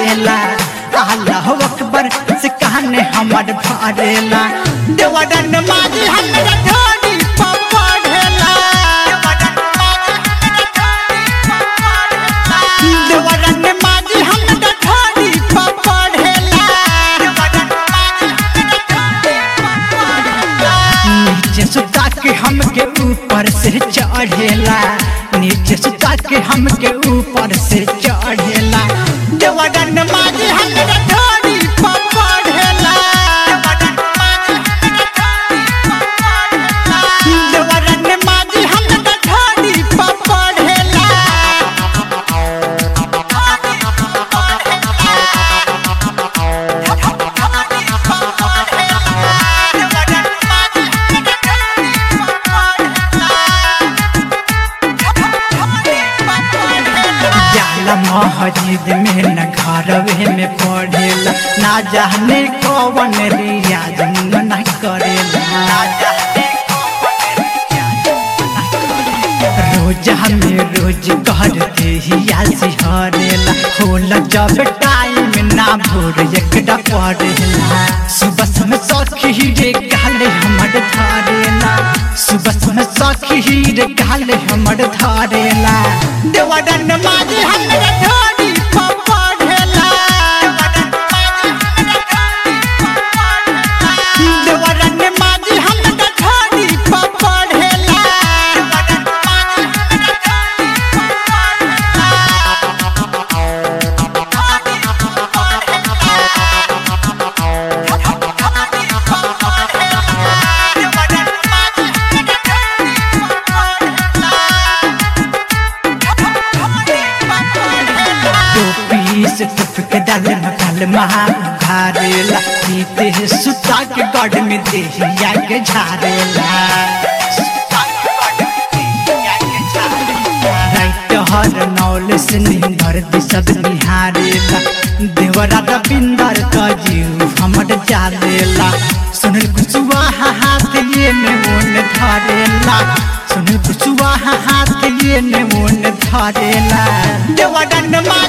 चढ़ेला अल्लाह अकबर से कहने हमर भरेला देवरन माजी हमरा ढोली पर पढ़ेला देवरन माजी हमरा ढोली पर पढ़ेला नीचे सुता के हमके ऊपर से चढ़ेला नीचे सुता के हमके ऊपर से चढ़ेला देवरन माजी हमरा ढोली पर पढ़ेला देवरन माजी हमरा ढोली पर पढ़ेला जाला मस्जिद में न घरवे में पढ़ेला ना जाने कौन रियाज न करेला ना जाने कौन रियाज न करेला। रोज हमें रोज करते ही आसी हरेला होला जब टाइम ना भोर एकटा पढ़ेला सुबह समय सखी रे गाले हमर धारेला सुबह समय सखी रे गाले हमर धारेला देवरन माजी हमरा ढोली पर पढ़ेला देवरन माजी हमरा ढोली पर पढ़ेला टोपी से टपक डाल मकाल महा घारेला जीते है सुता के गढ़ में देहिया के झारेला राइट हर नौल से निंदर दिशद निहारेला देवरा रविंदर का जीव हमर जालेला सुनल कुचुआ हाथ लिए ने मोन धरेला सुनल कुचुआ हाथ लिए ने मोन धरेला देवरन मा